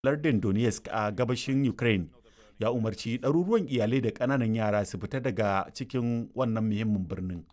lardin Donetsk a gabashin Ukraine ya umarci ɗaruruwan iyalai da ƙananan yara su fita daga cikin wannan muhimmin birnin.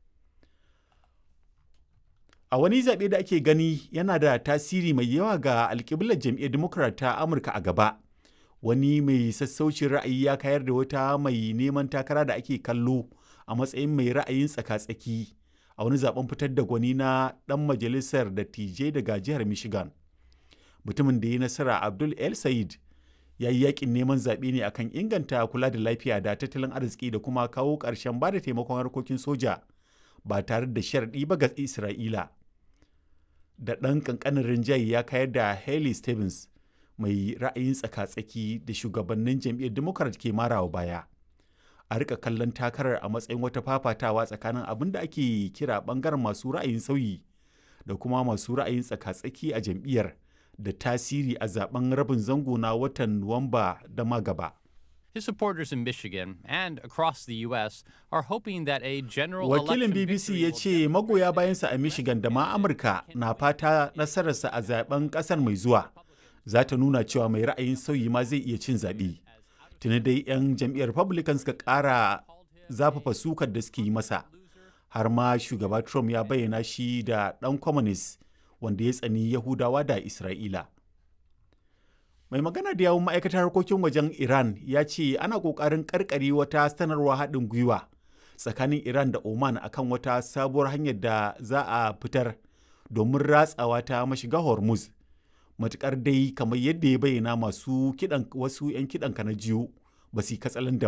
A wani zaɓe da ake gani yana da tasiri mai yawa ga alƙiblar jam'iyyar Democrat ta Amurka a gaba, wani mai sassaucin ra'ayi ya kayar da wata mai neman takara da ake kallo a matsayin mai ra'ayin tsaka-tsaki a wani zaben fitar da gwani na ɗan majalisar dattijai daga jihar Michigan. Mutumin da ya nasara Abdul El Sayed ya yi yakin neman zaɓe ne akan inganta kula da lafiya da tattalin arziki da kuma kawo ƙarshen ba da taimakon harkokin soja ba tare da sharaɗi ba ga Isra'ila. Da ɗan ƙanƙanin rinjaye ya kayar da Haley Stevens mai ra'ayin tsaka-tsaki da shugabannin jam'iyyar Democrat ke marawa baya. A rika kallon takarar a matsayin wata fafatawa tsakanin abin da ake kira ɓangaren masu ra'ayin sauyi da kuma masu ra'ayin tsaka-tsaki a jam'iyyar. da tasiri a zaben rabin zango na watan Nuwamba da ma gaba. His supporters in Michigan and across the U.S. are hoping that a general Wakilin BBC ya ce magoya bayansa a Michigan da ma Amurka na fata nasararsa a zaben kasar mai zuwa za ta nuna cewa mai ra'ayin sauyi ma zai iya cin zaɓe. Tuni dai 'yan jam'iyyar Republican suka ƙara zafafa sukar da suke yi masa. Har ma shugaba Trump ya bayyana shi da ɗan communist wanda ya tsani Yahudawa da Isra'ila. Mai magana da yawun ma'aikatar harkokin wajen Iran ya ce ana ƙoƙarin ƙarƙare wata sanarwa haɗin gwiwa tsakanin Iran da Oman akan wata sabuwar hanyar da za a fitar domin ratsawa ta mashiga Hormuz. Matuƙar dai kamar yadda ya bayyana masu kiɗan wasu 'yan kiɗan na jiyo ba su katsalandan